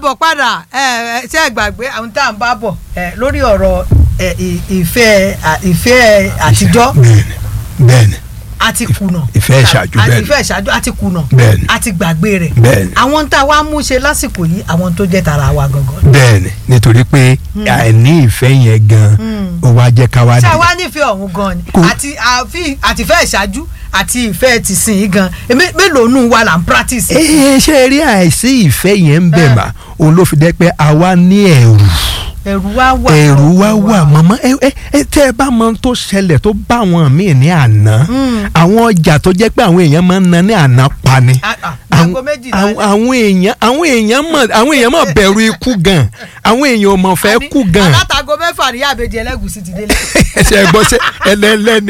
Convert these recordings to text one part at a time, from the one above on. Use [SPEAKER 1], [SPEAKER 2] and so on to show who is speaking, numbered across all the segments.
[SPEAKER 1] káàbọ̀ padà ẹ ẹ ṣe é gbàgbé àwọn tá à ń bá bọ̀ ẹ lórí ọ̀rọ̀ ẹ ì- ìfẹ́ à- ìfẹ́ àtijọ́
[SPEAKER 2] bẹ́ẹ̀ni bẹ́ẹ̀ni
[SPEAKER 1] àti kùnà
[SPEAKER 2] Ìfẹ́ ìṣáájú,
[SPEAKER 1] àti
[SPEAKER 2] bẹ́ẹ̀ni.
[SPEAKER 1] ìfẹ́ ìṣáájú àti kùnà
[SPEAKER 2] Bẹ́ẹ̀ni.
[SPEAKER 1] àti gbàgbé rẹ̀
[SPEAKER 2] Bẹ́ẹ̀ni.
[SPEAKER 1] àwọn tá a wá mú ṣe lásìkò yìí àwọn tó jẹ́ tara wa gangan.
[SPEAKER 2] bẹ́ẹ̀ni nítorí pé àìní ìfẹ́ yẹn gan ó wá jẹ́ ká wá
[SPEAKER 1] ṣé
[SPEAKER 2] dé
[SPEAKER 1] àwa nífẹ̀ẹ́ ọ̀hún gan ni
[SPEAKER 2] Kò-
[SPEAKER 1] àti àfi àtìfẹ́ ìṣáájú àti ìfẹ́ tìsín yìí gan èmi mélòó nù wa là ń practice.
[SPEAKER 2] ẹ ṣe rí àìsí ìfẹ́ yẹn ń bẹ̀
[SPEAKER 1] Eh.
[SPEAKER 2] mà òun ló fi dẹ́ pé àwa ní ẹ̀rù
[SPEAKER 1] ẹ̀rù wa wà.
[SPEAKER 2] ẹ̀rù wa wà màmá ẹ ẹ ẹ tẹ́ ẹ bá mọ ohun tó ṣẹlẹ̀ tó bá àwọn míì ní àná àwọn ọjà tó jẹ́ pé àwọn èèyàn máa ń na ní àná pa ni
[SPEAKER 1] Ah, ah,
[SPEAKER 2] àwọn
[SPEAKER 1] aago méjìlá
[SPEAKER 2] àwọn-
[SPEAKER 1] ni.
[SPEAKER 2] àwọn èèyàn àwọn èèyàn mọ̀ àwọn èèyàn mọ̀ bẹ̀rù ikú gan àwọn èèyàn ò mọ̀ fẹ́ kú gan
[SPEAKER 1] alátago mẹ́fà ní àbèjì ẹlẹ́gùsì ti délé.
[SPEAKER 2] ẹsẹ̀ gbọ́ sẹ́ ẹlẹ́lẹ́ni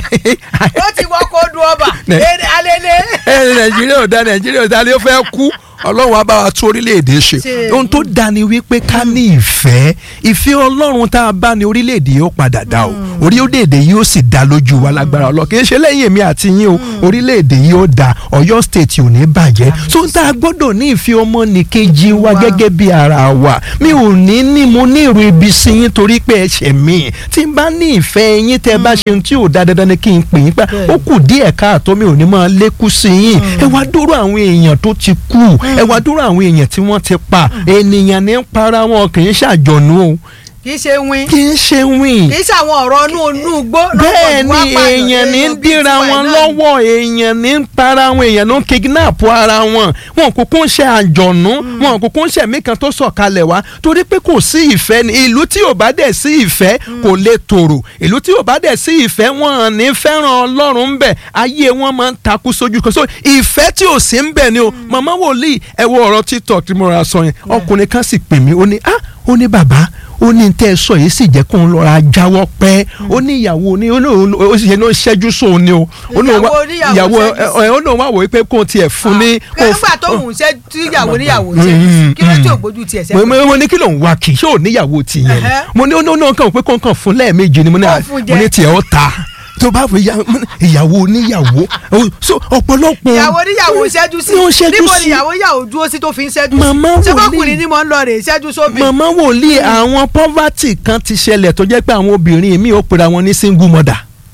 [SPEAKER 1] ó ti wọ́n kó dùn ọba
[SPEAKER 2] Ne-
[SPEAKER 1] eré alẹ́lẹ́.
[SPEAKER 2] ẹ nàìjíríà ò da nàìjíríà ò da ni ó fẹ́ kú ọlọ́run á bá wa tún orílẹ̀-èdè ṣe
[SPEAKER 1] Ṣe.
[SPEAKER 2] ohun tó da ni wípé ká ní ìfẹ́ ìfẹ́ ọlọ́run tá a bá ní orílẹ̀-èdè yóò padà dá o orílẹ̀-èdè yóò sì dá lójú wa lágbára ọlọ́ kì í ṣe lẹ́yìn èmi àti yín o orílẹ̀-èdè yóò dá ọ̀yọ́ state ò ní bàjẹ́ so tá a gbọ́dọ̀ ní ìfẹ́ ọmọnìkejì wa
[SPEAKER 1] Wa.
[SPEAKER 2] gẹ́gẹ́ bí ara wa mi ò ní ní mo ní ìrù ibi sí yín torí pé ẹ ṣẹ̀ mí tí n bá ní ìfẹ́ yín tẹ́ ẹ bá ṣe ohun tí ò da dandan ni kí n pè yín pa
[SPEAKER 1] Bẹ́ẹ̀ni.
[SPEAKER 2] ó kù díẹ̀ káàtó mi ò ní máa lékún sí yín ẹ wá dúró àwọn èèyàn tó ti kú ẹ wá dúró àwọn èèyàn tí wọ́n ti pa ènìyàn ní ń para wọn kì í ṣàjọ̀nú o
[SPEAKER 1] kì í ṣe win
[SPEAKER 2] kì í ṣe wíìn
[SPEAKER 1] kì í ṣe àwọn ọ̀rọ̀ inú inú igbó.
[SPEAKER 2] bẹ́ẹ̀ ni èèyàn ní ń díra wọn lọ́wọ́ èèyàn ní ń para wọn èèyàn ló ń kidnap ara wọn wọn kúkú ń ṣe àjọ̀nú wọn kúkú ń ṣe mí kan tó sọ̀kalẹ̀ wá torí pé kò sí ìfẹ́ ni ìlú tí ò bá dẹ̀ sí ìfẹ́ kò lè tòrò ìlú tí ò bá dẹ̀ sí ìfẹ́ wọn ní fẹ́ràn ọlọ́run ń bẹ̀ ayé wọn máa ń takú sójú kan so ìfẹ́ tí ò sí ń bẹ̀ ni o màmá wòlíì ẹ wo ọ̀rọ̀ tiktok tí mo ra sọ yẹn ọkùnrin kan sì pè mí ó ní ah ó ní bàbá ó ní tẹ́ ẹ sọ yìí sì jẹ́ kó ń lọ́ra jáwọ́ pẹ́ ó ní ìyàwó ní ó ní òun- ó sì ṣe ní ó ṣẹ́jú sóun ni o ó ní òun wá-
[SPEAKER 1] Ìyàwó oníyàwó
[SPEAKER 2] ìyàwó
[SPEAKER 1] ṣẹ́jú sí.
[SPEAKER 2] ẹ ẹ ó ní òun wá wò wípé kó tiẹ̀ fún ní. kó
[SPEAKER 1] nígbà tó
[SPEAKER 2] fún-
[SPEAKER 1] ń ṣe tíyàwó níyàwó
[SPEAKER 2] Mm,
[SPEAKER 1] ṣe
[SPEAKER 2] mm,
[SPEAKER 1] kí ló tí ò
[SPEAKER 2] mm.
[SPEAKER 1] gbójú tiẹ̀
[SPEAKER 2] mo
[SPEAKER 1] sẹ́kọ̀ọ́.
[SPEAKER 2] mo ní kí ló ń wá kì í ṣé ò níyàwó ti yẹn ni
[SPEAKER 1] Ẹhẹ́.
[SPEAKER 2] mo ní ó ní ó ní kàn pé kó kàn fún lẹ́ẹ̀mejì ni mo ní
[SPEAKER 1] Kó
[SPEAKER 2] à-
[SPEAKER 1] fún
[SPEAKER 2] mo
[SPEAKER 1] jẹ.
[SPEAKER 2] ní tiẹ̀ ó ta tó bá fi ya- mo ní ìyàwó oníyàwó ó- so ọ̀pọ̀lọpọ̀
[SPEAKER 1] ìyàwó níyàwó ṣẹ́jú sí
[SPEAKER 2] Ní ó ṣẹ́jú
[SPEAKER 1] níbo
[SPEAKER 2] sí.
[SPEAKER 1] ni ìyàwó níyàwó dúró sí tó fi ń ṣẹ́jú
[SPEAKER 2] Màmá
[SPEAKER 1] sí ṣé
[SPEAKER 2] wòlíì.
[SPEAKER 1] bọ́kùnrin ni mo ń lọ rè ṣẹ́jú sóbì.
[SPEAKER 2] màmá wòlíì àwọn poverty kan ti ṣẹlẹ̀ tó jẹ́ pé àwọn obìnrin mi ò pera wọn ní single mother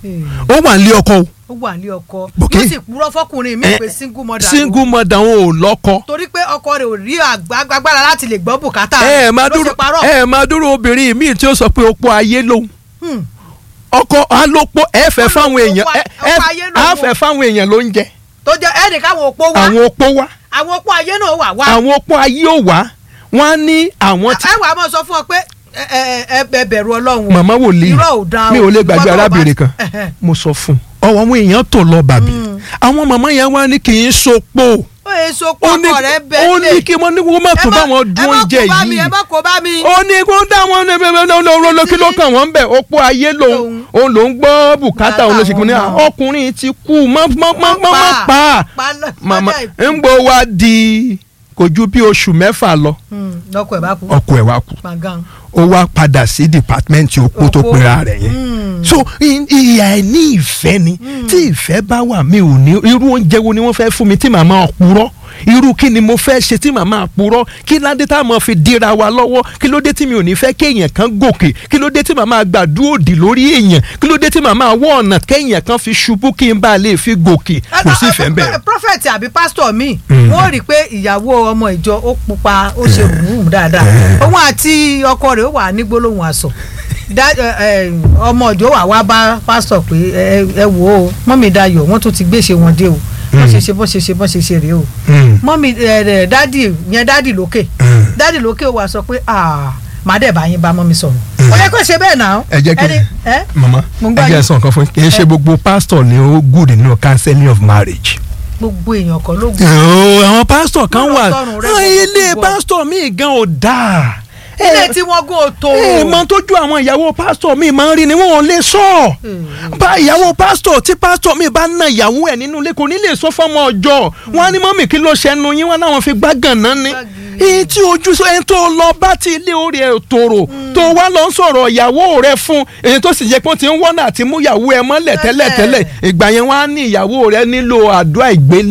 [SPEAKER 2] ó wà nílé ọkọ o
[SPEAKER 1] ó wà ní ọkọ
[SPEAKER 2] Bòkè.
[SPEAKER 1] yóò sì purọ́ fọkùnrin mi
[SPEAKER 2] Eh,
[SPEAKER 1] pé single mother
[SPEAKER 2] single mother wọn ò lọ́kọ.
[SPEAKER 1] torí pé ọkọ rẹ̀ ò rí àgbà- agbára láti lè gbọ́ bùkátà
[SPEAKER 2] ẹ ẹ máa
[SPEAKER 1] ló
[SPEAKER 2] dúró
[SPEAKER 1] ṣe parọ́.
[SPEAKER 2] ẹ ẹ máa dúró obìnrin míì tí ó sọ pé opó ayé lòun
[SPEAKER 1] Hmm.
[SPEAKER 2] ọkọ alópo ẹ fẹ́
[SPEAKER 1] Ó
[SPEAKER 2] fáwọn
[SPEAKER 1] lóun
[SPEAKER 2] èèyàn
[SPEAKER 1] opó-
[SPEAKER 2] ẹ ẹ
[SPEAKER 1] opó ayé lòun.
[SPEAKER 2] á fẹ́ fáwọn èèyàn ló ń jẹ
[SPEAKER 1] tó jẹ́ ẹnì káwọn òpó wá
[SPEAKER 2] àwọn opó wá
[SPEAKER 1] àwọn òpó ayé náà wà wá
[SPEAKER 2] àwọn opó ayé ò wá wọn á ní àwọn tí
[SPEAKER 1] ẹ wàá mọ̀ sọ fún ọ pé ẹ ẹ ẹ ẹ bẹ̀rù ọlọ́run o.
[SPEAKER 2] màmá wòlíì
[SPEAKER 1] irọ́ ò dáa o.
[SPEAKER 2] mi ò lè gbàgbé
[SPEAKER 1] Ìwọ tó o bá-
[SPEAKER 2] arábìnrin kan
[SPEAKER 1] Ẹhẹ́.
[SPEAKER 2] mo sọ fún un ọwọ́ àwọn èèyàn tó lọ bàbí àwọn màmá yẹn wá ní kì í sopó
[SPEAKER 1] ó yẹ so
[SPEAKER 2] ó ní
[SPEAKER 1] pọkọ rẹ bẹ́ẹ̀
[SPEAKER 2] ó ní kí wọ́n ní wọ́n má tó bá wọn dún oúnjẹ
[SPEAKER 1] ẹ má kó bá mi
[SPEAKER 2] yìí
[SPEAKER 1] ẹ má kó bá mi.
[SPEAKER 2] ó ní kó dá wọn ní bẹ́ẹ̀ bẹ́ẹ̀ lọ́wọ́ lọ́wọ́ kí ló kàn wọ́n bẹ̀ opó ayé lòun òun ló ń gbọ́ bùkátà òun ló ṣe kí ni
[SPEAKER 1] Bùkátà
[SPEAKER 2] ọkùnrin ti kú má má má má má pa á
[SPEAKER 1] pa lọ-
[SPEAKER 2] màmá
[SPEAKER 1] lọ́jà ìkú.
[SPEAKER 2] ń gbọ́ wá di kò ju bí oṣù mẹ́fà lọ
[SPEAKER 1] Hmm, lọkọ ẹ bá kú.
[SPEAKER 2] ọkọ ẹ̀ wá kú
[SPEAKER 1] gbàngàn.
[SPEAKER 2] ó wá padà sí dìpátímẹ́ǹtì opó tó
[SPEAKER 1] Opó.
[SPEAKER 2] pera rẹ̀ yẹn
[SPEAKER 1] Hmm.
[SPEAKER 2] so i- ìyà ẹ̀ ní ìfẹ́ ni tí ìfẹ́ bá wà mí ò ní irú oúnjẹ wo ni wọ́n fẹ́ fún mi tí màmá purọ́ irú kí ni mo fẹ́ ṣe tí màmá purọ́ kí ládé tá a mọ̀ fi dira wa lọ́wọ́ kí ló dé tí mi ò ní fẹ́ kéèyàn kan gòkè kí ló dé tí màmá gbàdúrà òdì lórí èèyàn kí ló dé tí màmá wọ ọ̀nà kéèyàn kan fi ṣubú kí n bá lè fi gòkè kò sí ìfẹ́ ń bẹ̀rẹ̀.
[SPEAKER 1] prophet àbí pastor mi
[SPEAKER 2] Mm.
[SPEAKER 1] wọ́n rí i pé ìyàwó ọmọ ìjọ ó pupa ó ṣe rùmùrùmù dáadáa òun àti ọkọ rẹ̀ ó wà ní gbólóhùn aṣọ Dá- ẹ, ẹ, ọmọ ìjọ wà wá bá pastor pé ẹ ẹ wò ó mọ́mí dayọ̀ wọ́n tún ti gbéṣe wọn dé o bọ́n ṣe ṣe bọ́n ṣe ṣe bọ́n ṣe ṣe rèé o
[SPEAKER 2] Mm.
[SPEAKER 1] mọ́mí ẹ ẹ dádì yẹn dádì lókè
[SPEAKER 2] Mm.
[SPEAKER 1] dádì lókè wà sọ pé ah màá dẹ̀ bá yín bá mọ́mí sọ̀rọ̀ ó yẹ kó ṣe bẹ́ẹ̀ náà
[SPEAKER 2] ẹ jẹ́ kí
[SPEAKER 1] Ẹni- ẹ
[SPEAKER 2] mama
[SPEAKER 1] Mo ń
[SPEAKER 2] ẹ
[SPEAKER 1] gbọ́
[SPEAKER 2] jẹ́
[SPEAKER 1] yín.
[SPEAKER 2] sọ nǹkan fún yín kì í ṣe gbogbo pastor ni ó good nínú counseling of marriage.
[SPEAKER 1] gbogbo èèyàn kan ló gbọ́
[SPEAKER 2] Ooo, àwọn pásítọ̀ kan
[SPEAKER 1] Lọ́rọ̀
[SPEAKER 2] wà
[SPEAKER 1] tọrùn rẹ
[SPEAKER 2] Ah,
[SPEAKER 1] gbogbo
[SPEAKER 2] ilé
[SPEAKER 1] gbogbo.
[SPEAKER 2] pásítọ̀ míì gan ò dáa.
[SPEAKER 1] ilé tí wọ́n gún o tó
[SPEAKER 2] ẹ mọ tójú àwọn ìyàwó pásítọ̀ míì máa ń rí ni wọn ò lè sọ. bá ìyàwó pásítọ̀ tí pásítọ̀ míì bá na ìyàwó ẹ̀ nínú ilé kò ní lè sọ fọ́mọ ọjọ́ wọn á ní mọ́mì kí ló ṣẹnu yín wọn láwọn fi gbá gànán ni.
[SPEAKER 1] Gbági.
[SPEAKER 2] èyí tí ojú sọ ẹni tó lọ bá ti ilé orí ẹ̀ tòrò tó wá lọ ń sọ̀rọ̀ ìyàwó rẹ̀ fún èyí tó sì jẹ́ pé wọ́n ti ń wọ́nà àti mú ìyàwó ẹ̀ mọ́lẹ̀ tẹ́lẹ̀ tẹ́lẹ̀ ìgbà yẹn wọ́n á ní ìyàwó rẹ̀ nílò àdúrà ìgbélé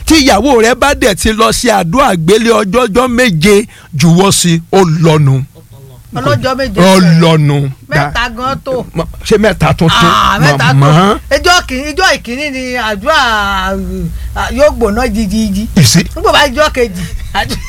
[SPEAKER 2] tí ìyàwó rẹ bá dẹ̀ ti lọ sí àdúrà gbélé ọjọ́jọ́ méje jùwọ́ sí ó lọ́nu
[SPEAKER 1] ọlọ́jọ́ méje
[SPEAKER 2] ó
[SPEAKER 1] fẹ́.
[SPEAKER 2] lọ́nu
[SPEAKER 1] mẹ́ta gan tó.
[SPEAKER 2] Ma- ṣé mẹ́ta tó tó
[SPEAKER 1] Ah, mẹ́ta tó
[SPEAKER 2] màmá
[SPEAKER 1] ijọ́ kìíní ijọ́ ìkíní ni àdúrà ah, yóò gbóná jijiji
[SPEAKER 2] ìsí
[SPEAKER 1] nígbà bá ijọ́ kejì àdú-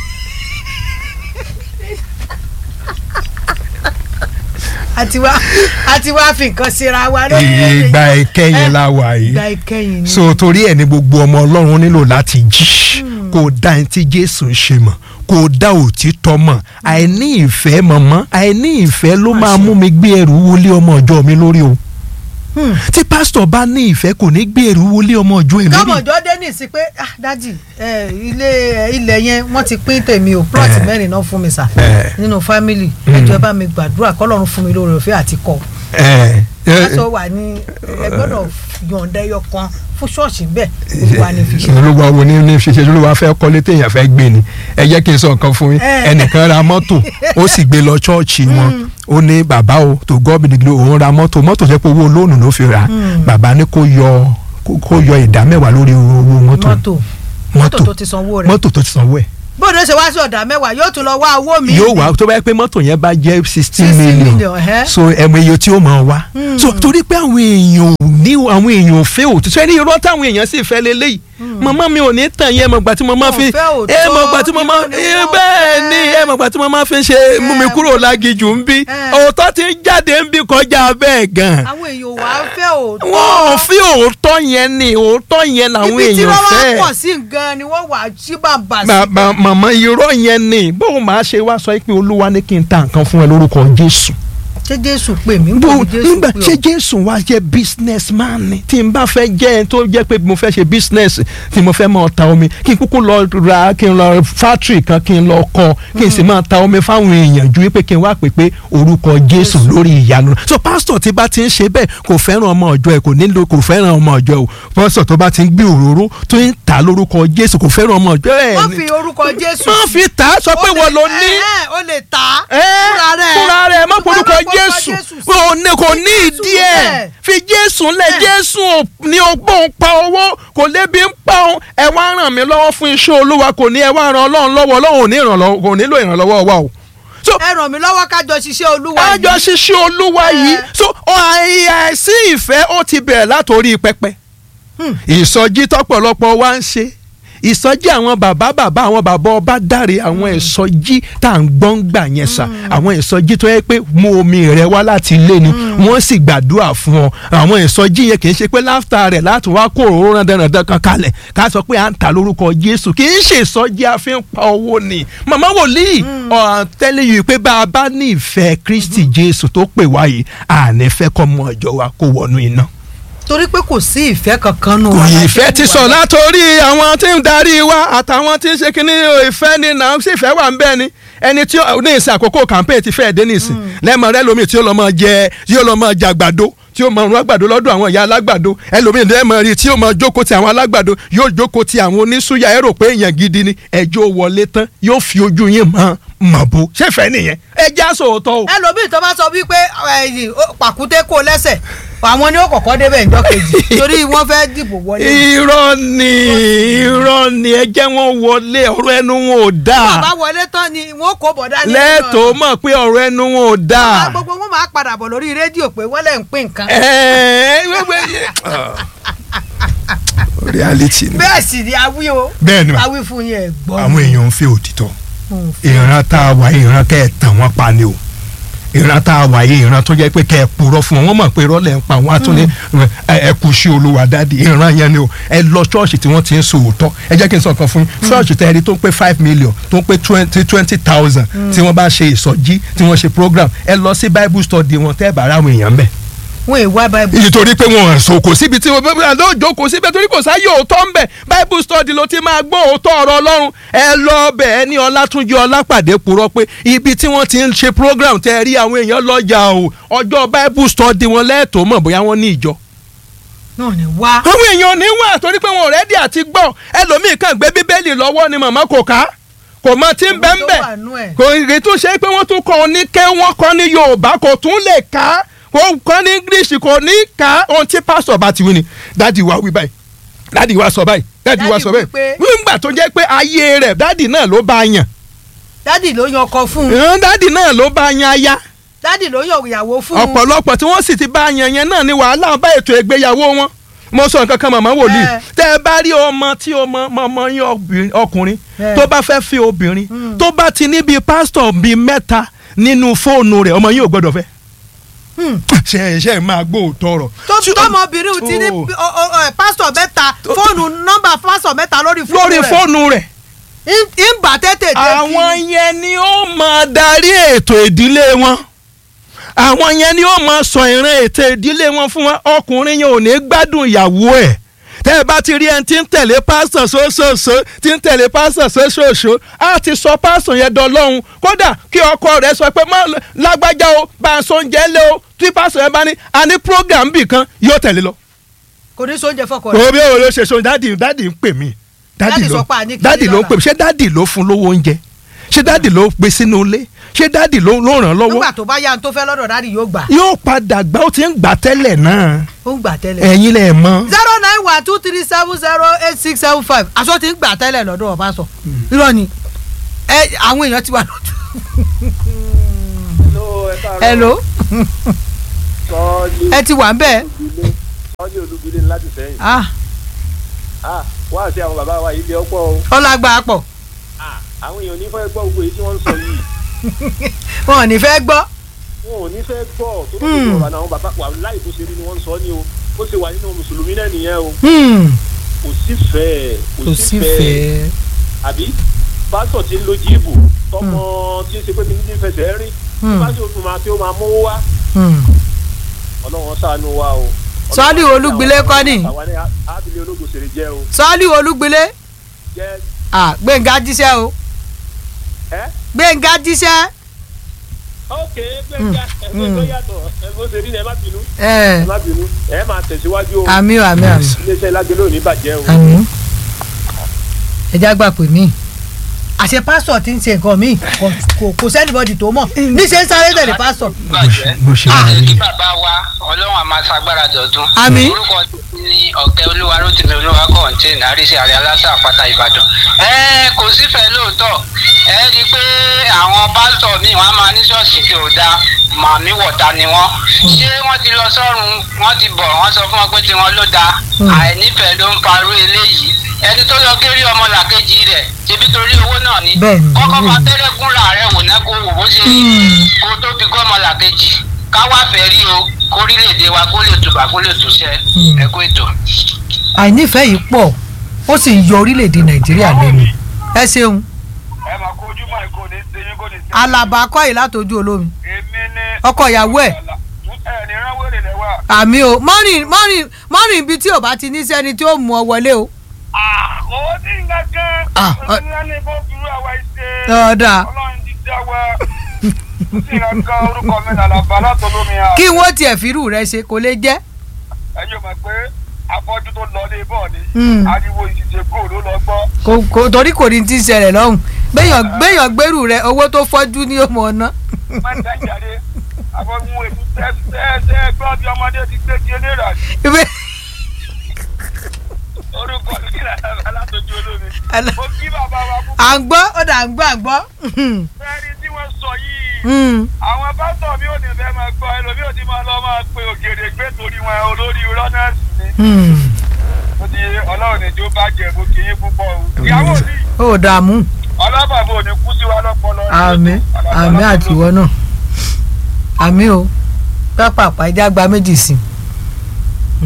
[SPEAKER 1] àti wá àti wá fi nǹkan síra wa lórí
[SPEAKER 2] ìgbà ìkẹyìn la wà yìí
[SPEAKER 1] ìgbà ìkẹyìn ni
[SPEAKER 2] so torí ẹ ní gbogbo ọmọ ọlọ́run nílò láti jí kó dá ẹni tí jésù ń ṣe mọ̀ kó dá òtítọ́ mọ̀ àìní ìfẹ́ mọ̀mọ́ àìní ìfẹ́ ló máa mú mi gbé ẹrù wọlé ọmọ ọjọ́ mi lórí o
[SPEAKER 1] Hmm.
[SPEAKER 2] tí pásítọ̀ bá ní ìfẹ́ kò ní gbé ẹrù wọlé ọmọ ọjọ́ ẹ̀ lórí
[SPEAKER 1] kámọ̀jọ́ dé ní sí pé ah dájì ẹ, ilé ẹ, ilẹ̀ yẹn wọ́n ti pín tèmi o plot
[SPEAKER 2] Eh.
[SPEAKER 1] mẹ́rin náà fún mi sà
[SPEAKER 2] Eh.
[SPEAKER 1] nínú family
[SPEAKER 2] Mm.
[SPEAKER 1] ẹjọ́ bá mi gbàdúrà kọ́lọ́run fún mi lóore òfin àti kọ́
[SPEAKER 2] ẹ ẹ
[SPEAKER 1] aṣọ wà ní ẹ gbọ́dọ̀ yọ̀ǹda ẹyọ kan fún ṣọ́ọ̀ṣì bẹ́ẹ̀ olúwa ni fi ṣe.
[SPEAKER 2] olúwa wo ní ní ṣiṣẹ́ olúwa fẹ́ kọ́lé téèyàn fẹ́ gbé ni ẹ jẹ́ kí n sọ nǹkan fún yín
[SPEAKER 1] Eh.
[SPEAKER 2] ẹnìkan ra mọ́tò ó sì gbé lọ ṣọ́ọ̀ṣì wọn ó ní bàbá o tó gọ́ọ̀bì nìgbìlẹ̀ òun ra mọ́tò mọ́tò jẹ́ pé owó lóònù ló fi rà
[SPEAKER 1] Mm.
[SPEAKER 2] bàbá ní kó yọ kó- kó yọ ìdá mẹ́wàá lórí owó mọ́tò
[SPEAKER 1] mọ́tò mọ́tò tó ti sanwó rẹ̀
[SPEAKER 2] mọ́tò tó ti sanwó ẹ̀
[SPEAKER 1] bóde ṣe wá sí ọ̀dà mẹ́wàá yóò tún lọ wá owó mi.
[SPEAKER 2] yóò wá tó bá yẹ pé mọ́tò yẹn bá jẹ́ sixteen
[SPEAKER 1] 16
[SPEAKER 2] million
[SPEAKER 1] million, ẹhẹ́.
[SPEAKER 2] so ẹ̀mọ iye tí ó mọ̀ wá
[SPEAKER 1] Mm.
[SPEAKER 2] so torí pé àwọn èèyàn ò ní àwọn èèyàn ò fẹ́ òtítọ́ ẹni irọ́ táwọn èèyàn sì fẹ́ lélẹ́yìí màmá mi ò ní tàn yín ẹ mọ̀ gbà tí mo máa
[SPEAKER 1] Wọn
[SPEAKER 2] fi
[SPEAKER 1] fẹ́ òótọ́,
[SPEAKER 2] ẹ mọ̀ gbà tí mo máa
[SPEAKER 1] irọ́ ni wọ́n
[SPEAKER 2] bẹ́ẹ̀
[SPEAKER 1] fẹ́.
[SPEAKER 2] ni ẹ mọ̀ gbà tí mo máa fi ṣe mú mi kúrò lágijù ń bí
[SPEAKER 1] Eh.
[SPEAKER 2] òótọ́ ti ń jáde ń bí kọjá bẹ́ẹ̀ gan
[SPEAKER 1] àwọn èèyàn wà á fẹ́ òótọ́.
[SPEAKER 2] wọn ò fi òótọ́ yẹn ni òótọ́ yẹn làwọn
[SPEAKER 1] ibi tí
[SPEAKER 2] èèyàn
[SPEAKER 1] wọ́n wá
[SPEAKER 2] fẹ́
[SPEAKER 1] pọ̀ sí gan ni wọ́n wà á sí bàbà sí.
[SPEAKER 2] bàbá màmá irọ́ yẹn ni bóun máa ṣe wá sọ pé olúwa ní kí n ta nǹkan fún ẹ lórúkọ jésù
[SPEAKER 1] ṣé jésù pè mí
[SPEAKER 2] bó
[SPEAKER 1] níbo ni jésù
[SPEAKER 2] nígbà
[SPEAKER 1] pè
[SPEAKER 2] ṣé
[SPEAKER 1] ọ́.
[SPEAKER 2] jésù wá jẹ́ business man ni tí n bá fẹ́ jẹ́ ẹni tó jẹ́ pé mo fẹ́ ṣe business tí mo fẹ́ máa ta omi kí n kúkú lọ ra kí n lọ factory kan kí n lọ kọ́ kí n sì máa ta omi fáwọn èèyàn ju wípé kí n wá pè pé orúkọ jésù lórí ìyanu so pastor tí bá ti ń ṣe bẹ́ẹ̀ kò fẹ́ràn ọmọ ọjọ́ ẹ̀ kò nílò kò fẹ́ràn ọmọ ọjọ́ ẹ̀ o pastor tó bá ti ń gbé òróró tó ń ta lórúkọ jésù kò fẹ́ràn ọmọ ọjọ́ ẹ̀
[SPEAKER 1] wọ́n
[SPEAKER 2] ni.
[SPEAKER 1] fi orúkọ jésù
[SPEAKER 2] má
[SPEAKER 1] sí.
[SPEAKER 2] fi tà á sọ pé
[SPEAKER 1] Ó lè-
[SPEAKER 2] wọ́n ló ní
[SPEAKER 1] ẹ, ẹ, ó lè tà á
[SPEAKER 2] ẹ́,
[SPEAKER 1] fúnra rẹ̀
[SPEAKER 2] fúnra rẹ̀ má
[SPEAKER 1] Ṣùgbọ́n
[SPEAKER 2] porúkọ
[SPEAKER 1] má porúkọ
[SPEAKER 2] jésù
[SPEAKER 1] Jésù sí.
[SPEAKER 2] kò ní kò ní
[SPEAKER 1] Jésù
[SPEAKER 2] ìdí ẹ̀
[SPEAKER 1] bẹ́ẹ̀.
[SPEAKER 2] fi jésù lẹ̀
[SPEAKER 1] Bẹ́ẹ̀.
[SPEAKER 2] jésù ò- ní ọgbọ́n pa owó kò lébi ń pa òun ẹ wá ràn mí lọ́wọ́ fún iṣẹ́ olúwa kò ní ẹ wá ran ọlọ́run lọ́wọ́ ọlọ́run ò ní ìrànlọ́wọ́ kò nílò ìrànlọ́wọ́ wa o. so
[SPEAKER 1] ẹ ràn mí lọ́wọ́ kájọ ṣiṣẹ́ olúwa yìí.
[SPEAKER 2] àjọ ṣiṣẹ́ olúwa yìí
[SPEAKER 1] Ẹ.
[SPEAKER 2] so àìsí ìfẹ́ ó ti bẹ̀rẹ̀ látòrí pẹpẹ
[SPEAKER 1] Hmm.
[SPEAKER 2] ìsọjí tọ́pọ̀lọpọ̀ wa ń ṣe ìsọjí àwọn bàbá bàbá àwọn bàbá ọba dáre àwọn ìsọjí tá à ń gbọ́n gbà yẹn sà àwọn ìsọjí tó yẹ pé mú omi rẹ wá láti ilé ni wọ́n sì gbàdúrà fún ọ àwọn ìsọjí yẹn kì í ṣe pé láfta rẹ̀ láti wá kó òróró rán dandan kan kalẹ̀ ká sọ pé à ń ta lórúkọ Jésù kì í ṣe ìsọjí àfihàn pa owó ni màmá wòlíì ọ̀ tẹ́lẹ̀ yìí pé bá a bá ní ìfẹ́ Kristi Jésù tó pè wá yìí àní fẹ́ kọ́ mọ ọjọ́ wa kó wọnú iná
[SPEAKER 1] torí pé kò sí ìfẹ́ kankan nù.
[SPEAKER 2] kò
[SPEAKER 1] wa
[SPEAKER 2] yí
[SPEAKER 1] láti
[SPEAKER 2] ìfẹ́ ti
[SPEAKER 1] wà
[SPEAKER 2] sọ látòrí àwọn tí ń darí wa àtàwọn tí ń ṣe kínní ìfẹ́ ni náà sì fẹ́ wà ń bẹ́ẹ̀ ni ẹni tí ó ní ìsìn àkókò campaign ti fẹ́ẹ̀ dé nísìn lẹ́mọ̀ rẹ lómi tí ó lọ́ mọ jẹ tí ó lọ́ mọ jẹ àgbàdo tí ó mọ rún àgbàdo lọ́dọ̀ àwọn ìyá alágbàdo ẹlòmíì lẹ́mọ̀ rí tí ó mọ jókòó ti àwọn alágbàdo yóò jókòó ti àwọn oníṣúyà ẹ rò pé èèyàn gidi ni ẹjọ́ wọlé tán yóò fi ojú yín mọ mọ̀ bó ṣẹ́fẹ̀ẹ́ nìyẹn ẹ já sòótọ́ o.
[SPEAKER 1] ẹlòmíì tó bá sọ wípé ẹyìn ó- pàkúté kó lẹ́sẹ̀ àwọn ni ó kọ́kọ́ débẹ̀ ìjọ kejì torí wọ́n fẹ́ dìbò wọlé.
[SPEAKER 2] irọ́ ni irọ́ ni ẹ jẹ́ wọn wọlé ọ̀rọ̀ ẹnu wọn ò dáa.
[SPEAKER 1] bàbá wọlé tán ni wọ́n kó bọ̀dá ní
[SPEAKER 2] lẹ́ẹ̀tọ́ mọ̀ pé ọ̀rọ̀ ẹnu wọn ò
[SPEAKER 1] Bàbá
[SPEAKER 2] dáa.
[SPEAKER 1] gbogbo wọn máa padà bọ̀ lórí rédíò pé wọ́n lẹ̀ ń pín nǹkan.
[SPEAKER 2] Ẹ̀ẹ́, wẹ́wẹ́ yẹ- reality ni.
[SPEAKER 1] bẹ́ẹ̀ sì ni awí o
[SPEAKER 2] bẹ́ẹ̀ ni ma
[SPEAKER 1] awí fún yẹn gbọ́.
[SPEAKER 2] àwọn èèyàn ń fẹ́ òtítọ́
[SPEAKER 1] Hmm.
[SPEAKER 2] ìran tá a wà yìí ìran kẹ́ ẹ̀ tàn wọ́n pa ni o ìran tá a wà yìí ìran tó jẹ́ pé kẹ́ ẹ̀ purọ́ fún wọn wọ́n mọ̀ pé irọ́ lẹ̀ ń pa wọn á tún ní ẹ ẹ kú sí olúwa dáàdi ìran yẹn ni o ẹ lọ ṣọ́ọ̀ṣì tí wọ́n ti ń sòótọ́ ẹ jẹ́ kí n sọ kan fún yín ṣọ́ọ̀ṣì tẹ́ ẹ rí tó ń pé five million tó ń pé twenty twenty thousand tí wọ́n bá ṣe ìsọjí tí wọ́n ṣe program ẹ lọ sí bible study wọn tẹ́ ẹ bá ráwọn èèyàn bẹ́ẹ̀
[SPEAKER 1] wọn è wá báyìí.
[SPEAKER 2] nítorí pé wọn sọ kò síbi tí wọn bá lọ jókòó síbẹ̀ torí kò sáyé òótọ́ ń bẹ̀ bible study ló ti máa gbọ́ òótọ́ ọ̀rọ̀ ọlọ́run ẹ lọ bẹ̀ ẹ ní ọlátúnjí ọlápàdé purọ́ pé ibi tí wọ́n ti ń ṣe program tẹ́ ẹ rí àwọn èèyàn lọ́jà o ọjọ́ bible study wọn lẹ́ẹ̀tọ́ mọ̀ bóyá wọ́n ní ìjọ
[SPEAKER 1] náà ni wá.
[SPEAKER 2] àwọn èèyàn ní wà torí pé wọn ò rẹ́dí àti gbọ́ ẹlòmíì kàn gbé bíbélì lọ́wọ́ ni màmá kò ká kò mọ tí ń bẹ́ ń bẹ̀
[SPEAKER 1] Ohun tó wà nú ẹ̀.
[SPEAKER 2] kò rí tún ṣe pé wọ́n tún kọ́ ní ké wọ́n kọ́ ní yorùbá kò tún lè ká kò kọ́ ní english kò ní ká ohun tí pásítọ̀ bá ti wí ni dáàdi wa wí báyìí dáàdi wa sọ báyìí dádì wa
[SPEAKER 1] Dádì
[SPEAKER 2] sọ bẹ́ẹ̀
[SPEAKER 1] wípé-
[SPEAKER 2] nígbà tó jẹ́ pé ayé rẹ̀ dádì náà ló bá yan
[SPEAKER 1] dádì ló yan ọkọ fún un
[SPEAKER 2] Ẹn, dádì náà ló bá yan aya
[SPEAKER 1] dádì ló yan ìyàwó fún un
[SPEAKER 2] ọ̀pọ̀lọpọ̀ tí wọ́n sì ti bá yan yẹn náà ni wàhálà bá ètò ìgbéyàwó wọn mo sọ nǹkan kan màmá wòlíì
[SPEAKER 1] Ẹ.
[SPEAKER 2] tẹ ẹ bá rí ọmọ tí ọmọ ọmọ yín obìnrin- ọkùnrin
[SPEAKER 1] Ẹ.
[SPEAKER 2] tó bá fẹ́ fi obìnrin
[SPEAKER 1] Mm.
[SPEAKER 2] tó bá ti ní bíi pásítọ̀ bíi mẹ́ta nínú fóònù rẹ̀ ọmọ yín ò gbọ́dọ̀ fẹ́
[SPEAKER 1] Hmm.
[SPEAKER 2] ṣe ṣe máa gbóòótọ́ ọ̀rọ̀.
[SPEAKER 1] tó
[SPEAKER 2] Tí-
[SPEAKER 1] tọmọbìnrin ti ní
[SPEAKER 2] Oh.
[SPEAKER 1] ọ- ọ- ọ, pásítọ̀ mẹ́ta fóònù nọ́mbà pásítọ̀ mẹ́ta lórí fóònù
[SPEAKER 2] lórí
[SPEAKER 1] rẹ̀
[SPEAKER 2] fóònù rẹ̀
[SPEAKER 1] Ń- ń bà tètè dé
[SPEAKER 2] àwọn yẹn ni ó máa darí ètò ìdílé wọn àwọn yẹn ni ó máa sọ ìran ètò ìdílé wọn fún wọn ọkùnrin yẹn ò ní gbádùn ìyàwó ẹ̀ tẹ́ ẹ bá ti rí ẹni tí ń tẹ̀lé pásítọ̀ sóṣooṣo tí ń tẹ̀lé pásítọ̀ sóṣooṣo á ti sọ pásítọ̀ yẹn dọlọ́hun kódà kí ọkọ rẹ̀ sọ pé má lágbájá o bá a sọ oúnjẹ lé o tí pásítọ̀ yẹn bá ní a ní program bì kan yóò tẹ̀lé lọ
[SPEAKER 1] kò ní sóúnjẹ fọkọ rẹ̀
[SPEAKER 2] òbí òun ló ṣe so dádì dádì ń pè mí
[SPEAKER 1] Dádì
[SPEAKER 2] dádì ló
[SPEAKER 1] sọ pé a ní kí
[SPEAKER 2] dádì
[SPEAKER 1] ní
[SPEAKER 2] ló ń
[SPEAKER 1] lọ́la.
[SPEAKER 2] pè mí ṣé dádì ló fún lówó oúnjẹ ṣé dádì ló gbé sínú ilé ṣé dádì ló ló ràn án lọ́wọ́
[SPEAKER 1] nígbà tó bá yá tó fẹ́ lọ́dọ̀ dádì yóò gbà
[SPEAKER 2] yóò padà gbà ó ti ń gbà tẹ́lẹ̀ náà
[SPEAKER 1] ó ń gbà tẹ́lẹ̀
[SPEAKER 2] ẹ̀yin lẹ̀ mọ́
[SPEAKER 1] zero nine one two three seven zero eight six seven five aṣọ ti ń gbà tẹ́lẹ̀ lọ́dọ̀ ọba sọ irọ́ ni ẹ àwọn èèyàn ti wà lójú. hello
[SPEAKER 3] sọ́ọ́lì
[SPEAKER 1] ẹ ti wà ń bẹ́ẹ̀
[SPEAKER 3] olúbilé sọ́ọ́lì olúbilé láti sẹ́yìn.
[SPEAKER 1] ah
[SPEAKER 3] Ah, wá sí àwọn bàbá wa ilé ọ̀pọ̀ o.
[SPEAKER 1] ọlágbá pọ̀
[SPEAKER 3] Ah, àwọn èèyàn ò ní fẹ́ gbọ́ gbogbo èyí tí wọ́n ń sọ yìí.
[SPEAKER 1] wọn ò ní fẹ́ gbọ́
[SPEAKER 3] wọn ò ní fẹ́ gbọ́ tó tó
[SPEAKER 1] Hmm.
[SPEAKER 3] tó ọ̀rọ̀ àwọn bàbá wa láì bó ṣe rí ni wọ́n ń sọ ni o. ó ṣe wà nínú mùsùlùmí náà nìyẹn o.
[SPEAKER 1] Hmm,
[SPEAKER 3] kò sí fẹ́
[SPEAKER 1] kò sí fẹ́
[SPEAKER 3] àbí pásítọ̀ tí ń lo jíìbù tọmọ tí ń ṣe pé kí ní fẹsẹ̀ rìn.
[SPEAKER 1] Hmm.
[SPEAKER 3] pásítọ̀ tó máa fi ó máa mówó wá.
[SPEAKER 1] Hmm.
[SPEAKER 3] ọlọ́run ṣàánú wa o.
[SPEAKER 1] Sọ́ọ́lì Olúgbilé kọ́ ni.
[SPEAKER 3] àwa ní ábílẹ̀ ológun ṣèrè jẹ́ o.
[SPEAKER 1] sọ́ọ́lì olúgbilé
[SPEAKER 3] jẹ́
[SPEAKER 1] ah gbẹ̀ngà jíṣẹ́ o
[SPEAKER 3] ẹ́
[SPEAKER 1] gbẹ̀ngà jíṣẹ́
[SPEAKER 3] ok gbẹ̀ngà ẹgbẹ́ tó yàtọ̀ ẹgbẹ́ òṣèré ni ẹ má bínú
[SPEAKER 1] ẹ
[SPEAKER 3] ẹ má bínú ẹ máa tẹ̀síwájú o
[SPEAKER 1] àmì o àmì àmì
[SPEAKER 3] iléeṣẹ́ lágbélé ò ní bàjẹ́ o.
[SPEAKER 1] àmì ẹja gbà pé mí àṣẹ pásítọ̀ ti ń ṣe nǹkan míì kò- kò- kò sẹ́nìbọ̀dì tó mọ̀ níṣẹ́ ń sáré tẹ̀lé pásítọ̀
[SPEAKER 4] bàjẹ́
[SPEAKER 2] bó ṣe wà
[SPEAKER 4] kí
[SPEAKER 2] nìyẹn.
[SPEAKER 4] bàbá wa ọlọ́run àmà ṣagbára dọ̀tún.
[SPEAKER 1] Àmín.
[SPEAKER 4] orúkọ tèmi ní ọ̀kẹ́ olúwa rótìmí olúwa kọ̀ǹtẹ́ẹ̀nì àríṣe àrẹ aláṣà àpáta ìbàdàn. ẹ kò sífẹ̀ẹ́ lóòótọ́ ẹ rí i pé àwọn pásítọ̀ míì wọ́n á máa ní ṣọ́ọ̀ṣì tí ò dáa màmí wọ̀ta ni wọ́n. ṣé wọ́n ti lọ sọ́run wọ́n ti bọ̀ wọ́n sọ fún wọn pé tiwọn ló dáa àìnífẹ̀ẹ́ ló ń parú eléyìí ẹni tó lọ kéré ọmọ làkejì rẹ̀ ṣebí torí owó náà ni
[SPEAKER 1] Bẹ́ẹ̀ni,
[SPEAKER 4] kọ́kọ́
[SPEAKER 1] bẹ́ẹ̀ni.
[SPEAKER 4] fa tẹ́lẹ̀ fúnra rẹ̀ wò ná kó wò bó ṣe rí kó tó fi gọ́ ọmọ làkejì ká wá fẹ́ rí o kórílẹ̀-èdè wa kó lè tùbà kó lè túṣẹ́ ẹ kó ètò.
[SPEAKER 1] àìnífẹ̀ẹ́ yìí pọ̀ ó sì ń yọ orílẹ̀-èdè nàìjíríà lẹ́nu ẹ ṣeun
[SPEAKER 5] ẹ máa kó ojúmọ́ ìkó ní sẹ́yìn kó ní sẹ́yìn.
[SPEAKER 1] alaba akọ́yè látọjú olómi
[SPEAKER 5] èmi ní.
[SPEAKER 1] ọkọ ìyàwó ẹ̀
[SPEAKER 5] ẹ ní ránwó rè lẹ́wà.
[SPEAKER 1] àmì o mọ́rin mọ́rin mọ́rin ibi tí ò bá ti ní sẹ́ni tí ó mú ọ wọlé o
[SPEAKER 5] owó tí ń gángan.
[SPEAKER 1] Ah, ọ-
[SPEAKER 5] onílẹ̀ ní kó fi rú àwa ìṣe.
[SPEAKER 1] ọ̀dà
[SPEAKER 5] ọlọ́run ti dá wa. kò sí ìrànkan orúkọ mi nàlàbà látọlómi à.
[SPEAKER 1] kí wọ́n tiẹ̀ fírù rẹ ṣe kò lè jẹ́
[SPEAKER 5] ẹ yóò mọ̀ pé afọ́jú tó lọ lé bọ́ọ̀ ni.
[SPEAKER 1] Mm.
[SPEAKER 5] ariwo ìṣiṣẹ́ kó ló lọ gbọ́.
[SPEAKER 1] kò kò torí kò ní ti ṣẹlẹ̀ lọ́hùn gbẹ̀yàn gbẹ̀yàn gbèrú rẹ owó tó fọ́jú ní òmò ọ̀nà
[SPEAKER 5] má ń dájáde. afọ́jú ètò tẹ́ tẹ́ tẹ́ gbọ́ bí ọmọdé ti gbé di eléra. orúkọ mi nàlàbà látọjú olómi.
[SPEAKER 1] Àlà-
[SPEAKER 5] mo kí bàbá wa kú.
[SPEAKER 1] à ń gbọ́ ó dà ń gbọ́ à ń gbọ́
[SPEAKER 5] fẹ́ẹ́rí tí wọ́n sọ yìí. àwọn pásítọ̀ mi ò ní fẹ́ máa gbọ́ ẹlòmíì ò ti máa lọ máa pe ògèrè gbé torí wọn olórí rọ́nẹ́sì ni. ó ti ọlọ́run ìjó bá jẹ mo kì í púpọ̀ o. ìyàwó mi
[SPEAKER 1] ó dààmú
[SPEAKER 5] ọlọ́bàbò ò ní kú sí wa lọ́pọlọ.
[SPEAKER 1] àmì àmì àtiwọ́ náà àmì o pápápá ẹja gba méjì sí i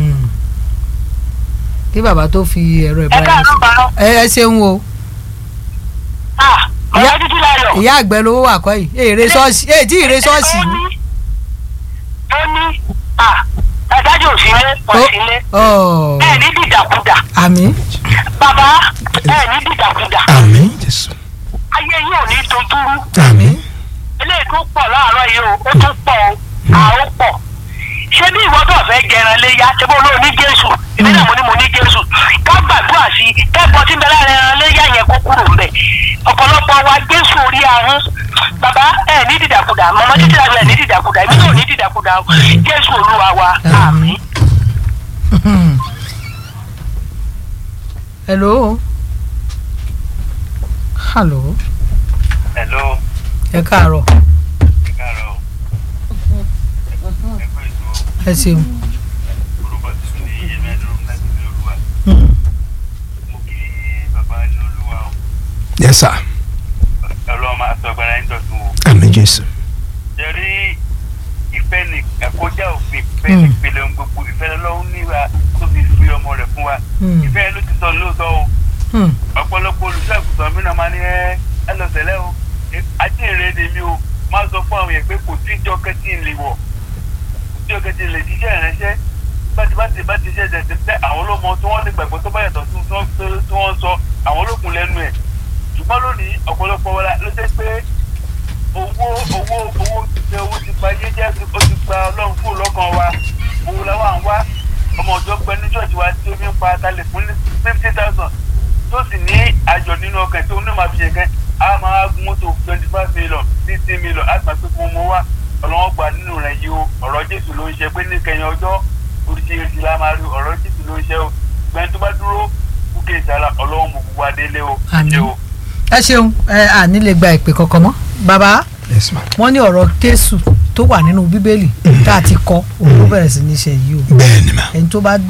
[SPEAKER 1] kí bàbá tó fi ẹ̀rọ
[SPEAKER 6] ẹ
[SPEAKER 1] ìbára
[SPEAKER 6] káàárọ̀ bàárọ̀
[SPEAKER 1] ẹ ẹ ṣeun o
[SPEAKER 6] ah ọ̀rẹ́ títí láyọ̀.
[SPEAKER 1] ìyá àgbẹ̀ lówó wà kọ́ yìí èrè ṣọ́ọ̀ṣì èyí tí ìrè ṣọ́ọ̀ṣì
[SPEAKER 6] ó
[SPEAKER 1] ni.
[SPEAKER 6] ní ó ní ah ẹ̀dájọ́ òsínlé òsínlé
[SPEAKER 1] Ó-
[SPEAKER 6] ẹ̀ ní dìdàkudà
[SPEAKER 1] àmì
[SPEAKER 6] bàbá ẹ̀ ní dìdàkudà
[SPEAKER 2] àmín jésù
[SPEAKER 6] ayé yìí ò ní dojúrú
[SPEAKER 2] àmín
[SPEAKER 6] eléyìí tó pọ̀ láàárọ̀ yìí o ó tún pọ̀ o àó pọ̀ ṣé bí ìwọ tó fẹ́ jẹran léyà ṣé bó lóò ní jésù èmi náà mo ní mo ní jésù ká gbàdúrà sí i kẹ́kọ̀ọ́ tí ń bẹ lára ẹran léyà yẹn kó kúrò ńbẹ̀ ọ̀pọ̀lọpọ̀ wa jésù orí ahọ́n bàbá ẹ̀ ní dìdàkudà mọ̀mọ́ títí láti ẹ̀ ní dìdàkudà èmi náà ò ní dìdàkudà o jésù olúwa wa àmín.
[SPEAKER 1] hello hello
[SPEAKER 5] hello
[SPEAKER 1] ẹ káàárọ̀
[SPEAKER 5] ẹ káàárọ̀ ẹ kú ètò
[SPEAKER 1] ẹ ṣeun
[SPEAKER 5] orúkọ tí mi ní ẹ̀mí ẹ̀dùn láti ilé olúwa
[SPEAKER 1] Hmm.
[SPEAKER 5] mo kí bàbá ní olúwa o
[SPEAKER 2] yes sir
[SPEAKER 5] ọlọ́run máa sọ agbára yín dọ̀tun o
[SPEAKER 2] àmì jésù
[SPEAKER 5] jẹ́rí ìfẹ́ ní ẹ̀kọ́já òfin ìfẹ́ ní ìpele ohun gbogbo ìfẹ́ lọ́wọ́ níwa tó fi fi ọmọ rẹ̀ fún wa
[SPEAKER 1] Hmm.
[SPEAKER 5] ìfẹ́ ló ti sọ lóòótọ́ o
[SPEAKER 1] Hmm.
[SPEAKER 5] ọ̀pọ̀lọpọ̀ olùṣàgùtàn mi náà máa ní ẹ́ ẹ lọ sẹ́lẹ̀ o ajínrere ni mi o máa sọ fún àwọn yẹn pé kò sí ìjọ kẹ́tì ń lè wọ̀ kò sí ìjọ kẹ́tì ń lè jíṣẹ́ ìránṣẹ́ báti báti báti ṣe ṣẹ̀ṣẹ̀ tẹ́ àwọn olómọ tí wọ́n lè gbàgbọ́ tó bá yàtọ̀ sí tí wọ́n tí wọ́n sọ àwọn olókùn lẹ́nu ẹ̀ ṣùgbọ́n lónìí ọ̀pọ̀lọpọ̀ wa ló ṣe pé owó owó owó ti ṣe owó ti pa ayé jẹ́ ó ti gba ọlọ́run fún lọ́kàn wa owó làwọn à ń wá ọmọ ọjọ́ pẹ́ ní ṣọ́ọ̀ṣì wa tí omi ń pa atalẹ̀ fún fifty thousand tó sì ní àjọ nínú ọkàn tó ní màá fi ṣe kẹ́ a máa gun mọ́tò twenty five million sixty million á gbà pé fún ọmọ wa ọlọ́wọ́n gbà nínú rẹ̀ yìí o ọ̀rọ̀ jésù ló ń ṣe pé ní kẹyìn ọjọ́ oríṣiríṣi la máa rí ọ̀rọ̀ jésù ló ń ṣe o gbẹ́ni tó bá dúró kúkẹ́ ìsàlà ọlọ́wọ́n mọ̀ gbogbo adélé o
[SPEAKER 1] Àmín.
[SPEAKER 5] ṣe o.
[SPEAKER 1] ẹ ṣeun ẹ àní lè gba ìpè kankan mọ́ bàbá
[SPEAKER 2] yes ma
[SPEAKER 1] wọ́n ní ọ̀rọ̀ Jésù tó wà nínú bíbélì tá a ti kọ òun ló bẹ̀rẹ̀ sí ní ṣe yìí o
[SPEAKER 2] bẹ́ẹ̀ ni ma
[SPEAKER 1] ẹni tó bá